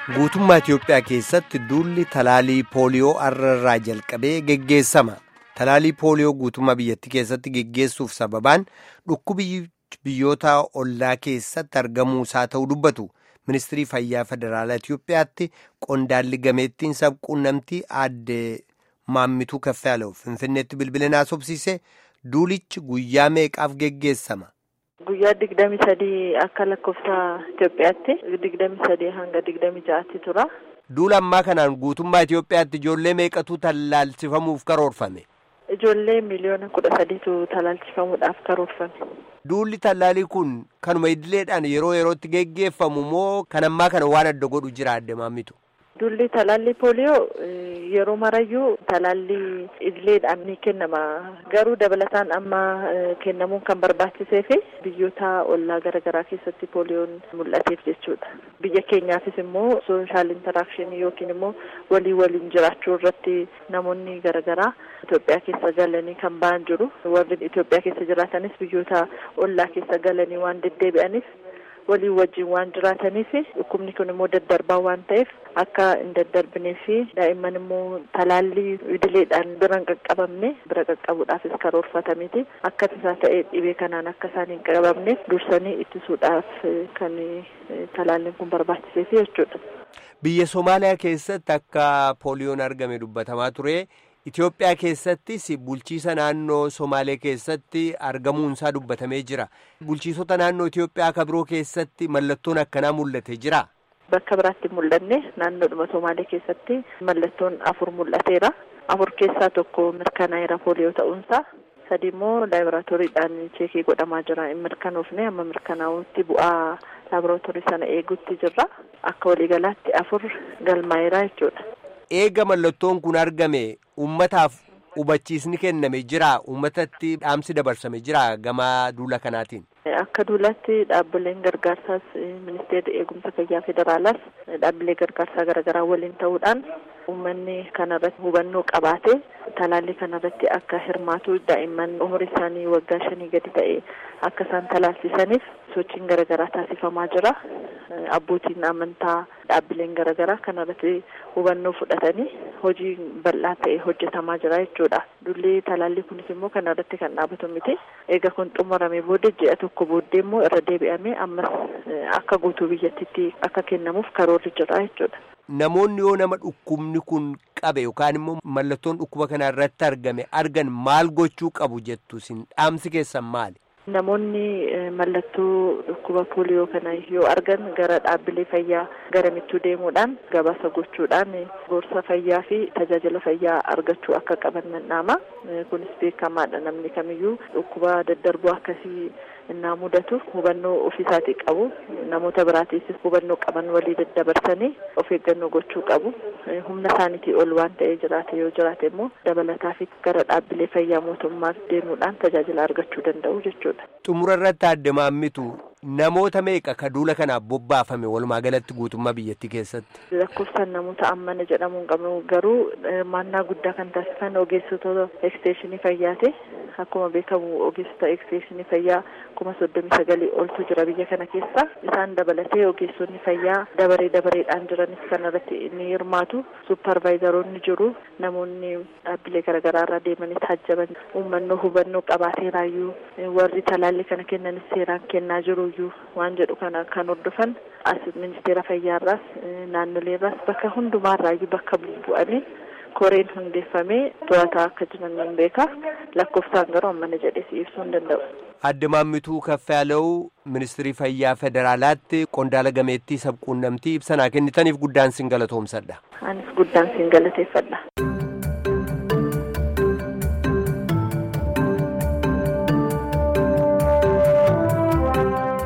Guutummaa Itiyoophiyaa keessatti duulli talaalii pooliyoo arrarraa jalqabee geggeessama. Talaalii pooliyoo guutummaa biyyattii keessatti geggeessuuf sababaan dhukkubi biyyoota ollaa keessatti argamuu isaa ta'uu dubbatu. Ministirii Fayyaa Federaalaa Itiyoophiyaatti qondaalli gameettiin sabquunnamtii aadde Maammituu Kaffaaloo Finfinneetti bilbilaan haasofsiise duulichi guyyaa meeqaaf geggeessama? Guyyaa digdami sadii akka lakkoofsa Itoophiyaatti digdami sadii hanga digdami ja'aatti tura. Duula ammaa kanaan guutummaa Itoophiyaatti ijoollee meeqatu tallaalchifamuuf karoorfame? Ijoollee miliyoona kudha sadiitu tallaalchifamuudhaaf karoorfame. Duulli tallaalii kun kanuma idileedhaan yeroo yerootti geggeeffamu moo kan ammaa kana waan adda godhu jira adde maammitu? Duulli talaallii pooliyoo yeroo marayyuu talaallii idileedhaan ni kennama. Garuu dabalataan amma kennamuun kan barbaachisee fi biyyoota ollaa garaagaraa keessatti pooliyoon mul'ateef jechuudha. Biyya keenyaafis immoo sooshaal intaraakshanii yookiin immoo walii waliin jiraachuu irratti namoonni garaagaraa Itoophiyaa keessa galanii kan ba'an jiru. Warri Itoophiyaa keessa jiraatanis biyyoota ollaa keessa galanii waan deddeebi'aniif walii wajjin waan jiraataniif dhukkubni kun immoo daddarbaa waan ta'eef akka hin daddarbinee fi daa'imman immoo talaallii idileedhaan bira hin qaqqabamne bira qaqqabuudhaafis karoorfatameeti akka tasaa ta'e dhibee kanaan akka isaan hin qabamneef dursanii ittisuudhaaf kan talaalliin kun barbaachiseef jechuudha. Biyya Somaaliyaa keessatti akka pooliyoon argame dubbatamaa ture. Itoophiyaa keessattis bulchiisa naannoo Somaalee keessatti argamuun isaa dubbatamee jira. Bulchiisota naannoo Itoophiyaa akka biroo keessatti mallattoon akkanaa mul'ate jira. Bakka biraatti mul'anne naannoodhuma Somaalee keessatti mallattoon afur mul'ateera. Afur keessaa tokko mirkanaa'eera pooliyoo ta'uunsaa. Sadi immoo laaboraatooriidhaan cheekii godhamaa jira. Hin mirkanoofne amma mirkanaa'utti bu'aa laaboraatoorii sana eeguutti jirra. Akka waliigalaatti afur galmaa'eera jechuudha. Eega mallattoon kun argame ummataaf hubachiisni kenname jira ummatatti dhaamsi dabarsame jira gama duula kanaatiin. Akka duulaatti dhaabbileen gargaarsaas ministeerri eegumsa fayyaa federaalaas dhaabbilee gargaarsaa garaagaraa waliin ta'uudhaan uummanni kanarratti hubannoo qabaate talaallii kanarratti akka hirmaatu daa'imman umurii isaanii waggaa shanii gadi ta'e akka isaan talaalchisaniif sochiin garaagaraa taasifamaa jira. Abbootiin amantaa dhaabbileen garaagaraa kanarratti hubannoo fudhatanii hojii bal'aa ta'e hojjetamaa jira jechuudha. Duulli talaallii kunis immoo kanarratti kan dhaabatu miti. Eega kun xumurame booda ji'a tokko booddee immoo irra deebi'amee ammas akka guutuu biyyattiitti akka kennamuuf karoorri jira jechuudha. Namoonni yoo nama dhukkubni kun qabe yookaan immoo mallattoon dhukkuba kana irratti argame argan maal gochuu qabu jettu isin dhaamsi keessan maali? Namoonni mallattoo dhukkuba pooliyoo kana yoo argan gara dhaabbilee fayyaa garamittuu deemuudhaan gabaasa gochuudhaan gorsa fayyaa fi tajaajila fayyaa argachuu akka qaban dhaama. Kunis beekamaadha namni kamiyyuu dhukkuba daddarbuu akkasii innaa mudatu hubannoo ofiisaatii qabu. Namoota biraatiifis hubannoo qaban walii daddabarsanii of eeggannoo gochuu qabu. Humna isaaniitii ol waan ta'ee jiraate yoo jiraate immoo dabalataaf gara dhaabbilee fayyaa mootummaa deemuudhaan tajaajila argachuu danda'u jechuudha. Xumura irratti adde maammitu namoota meeqa ka duula kanaaf bobbaafame walumaa galatti guutummaa biyyattii keessatti? Lakkoofsaan namoota ammana jedhamuu hin qabnu garuu hirmaannaa guddaa kan taasisan ogeessota eksteeshinii fayyaati. Akkuma beekamu ogeessota eksteeshinii fayyaa kuma soddomii sagalii oltu jira biyya kana keessa. Isaan dabalatee ogeessonni fayyaa dabaree dabareedhaan jiranis kanarratti ni hirmaatu. Supparvaayizaroonni jiru. Namoonni dhaabbilee garaagaraa irraa deemanii taajjaban uummannoo hubannoo qabaateeraayyuu warri talaallii kana kennanis seeraan kennaa jiru iyyuu waan jedhu kana kan hordofan as ministeera fayyaarraas naannoleerraas bakka hundumaarraayyuu bakka bu'anii koreen hundeeffamee to'ataa akka jiran nan beeka lakkoofsaan garuu ammana jedhee si ibsuu hin danda'u. Adde Maammituu Kaffaaloo ministirii fayyaa federaalaatti qondaala gameettii sabquunnamtii ibsanaa kennitaniif guddaan sin galatoomsadha. Anis guddaan sin galateeffadha.